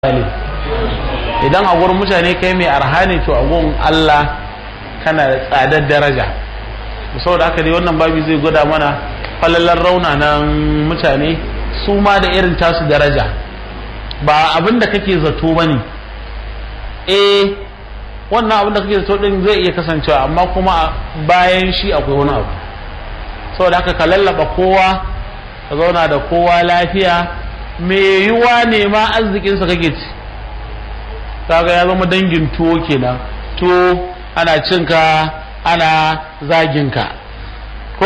misali idan a gurin mutane kai mai arha ne to a gurin Allah kana da tsadar daraja saboda haka dai wannan babi zai gwada mana falalar raunanan mutane su ma da irin tasu daraja ba abin da kake zato ba ne eh wannan abin da kake zato din zai iya kasancewa amma kuma bayan shi akwai wani abu saboda haka ka lallaba kowa ka zauna da kowa lafiya me yiwa ne ma arzikinsa kake ci kaga ya zama dangin tuwo kenan tuwo ana cinka ana zaginka ko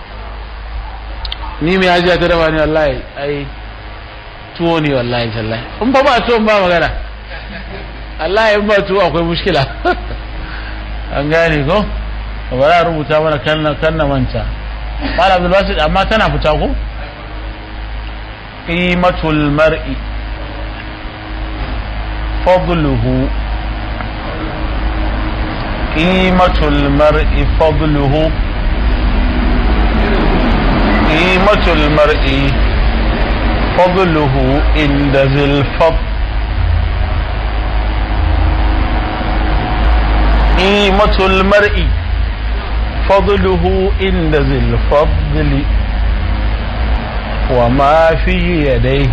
ni mai hajiya ta dafa ne wallahi ai tuwo ne wallahi tallahi in ba ba tuwon ba magana wallahi in ba tuwo akwai mushkila an gane ko ba za a rubuta mana kanna kanna manta Mala Abdul Basit amma tana fita ko qimatul mar'i fadluhu qimatul mar'i fadluhu qimatul mar'i fadluhu inda zil fadl qimatul mar'i فضله عند ذي الفضل وما في يديه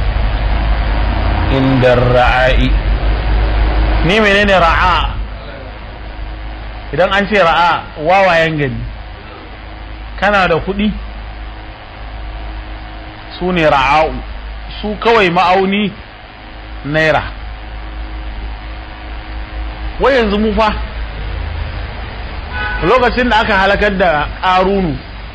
عند الرعاء ni menene ra'a idan an ce ra'a wawayen gani kana da kuɗi su ne ra'a'u su kawai ma'auni naira wai yanzu mu fa lokacin da aka halakar da ƙarunu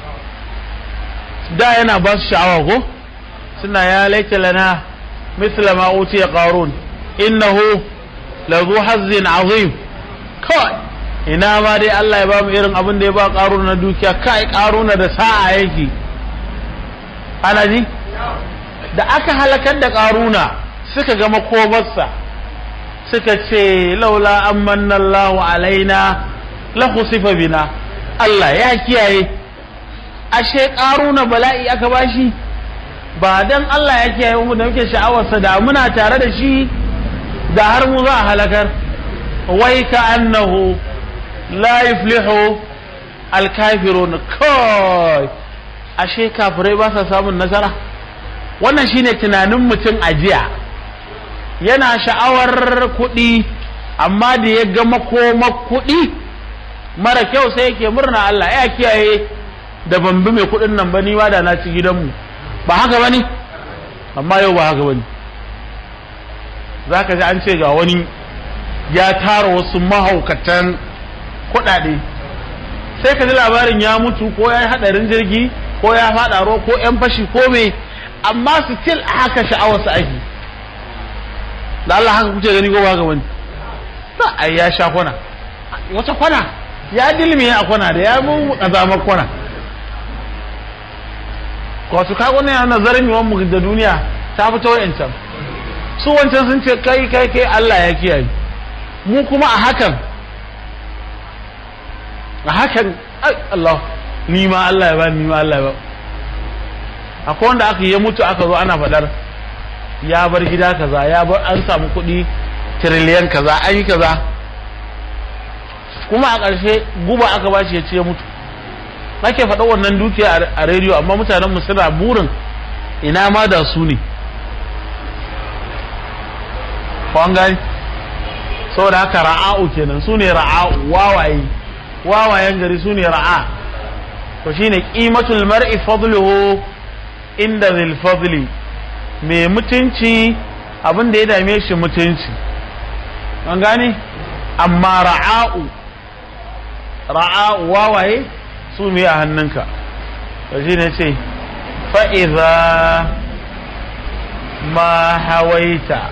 da yana ba su sha'awa ko suna ya laita lana misla ma utiya qarun innahu la zu hazzin azim kawai ina ma dai Allah ya ba mu irin abin da ya ba qarun na dukiya kai qaruna da sa'a yake ana ji da aka halakar da qaruna suka ga makomarsa suka ce laula amanna Allahu alaina la khusifa bina Allah ya kiyaye ashe karuna bala'i aka bashi ba dan Allah ya kiyaye mu da muke sha'awarsa da muna tare da shi da har mu za a halakar wai ka annahu la yuflihu alkafirun kai ashe kafirai ba sa samun nasara wannan shine tunanin mutum a jiya yana sha'awar kuɗi amma da ya ga makoma kuɗi mara kyau sai yake murna Allah ya kiyaye da ban bi mai kuɗin nan ba ni ma da na ci gidanmu ba haka bane amma yau ba haka bane zaka ji an ce ga wani ya tara wasu mahaukatan kuɗaɗe sai ka ji labarin ya mutu ko ya yi haɗarin jirgi ko ya faɗa ruwa ko yan fashi ko me amma su til haka sha'awar su ake da Allah haka kuke gani ko ba haka bane ta ai ya sha kwana wata kwana ya dilmi a kwana da ya mu kazamar kwana wasu kago ne yana nazarin yawan mu da duniya ta fito wancan su wancan sun ce kai kai kai Allah ya kiyaye mu kuma a hakan a hakan Allah ni ma Allah ya ba ni ma Allah ya ba akwai wanda aka yi mutu aka zo ana faɗar ya bar gida kaza ya bar an samu kuɗi tiriliyan kaza an yi kaza kuma a ƙarshe guba aka ba shi ya ce ya mutu nake faɗa wannan dukiya a rediyo amma mutanen mu suna burin ina ma da su ne kwan gani saboda haka ra'a'u kenan su ne ra'a'u wawaye wawayen gari su ne ra'a to shine qimatul mar'i fadluhu inda zil fadli mai mutunci abin da ya dame shi mutunci an gane amma ra'a'u ra'a wawaye su ne a hannunka da shi ne ce fa'iza ma hawaita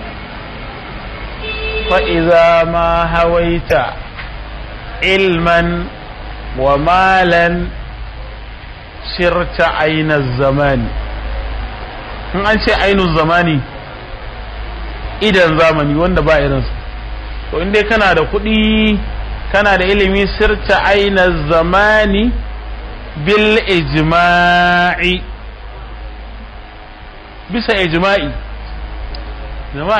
fa'iza ma hawaita ilman wa malan shirta ainihin zamani in an ce ainihin zamani idan zamani wanda ba irinsa to inda kana da kuɗi kana da ilimi sirta aina zamani bil ijma'i bisa ijma'i jama'a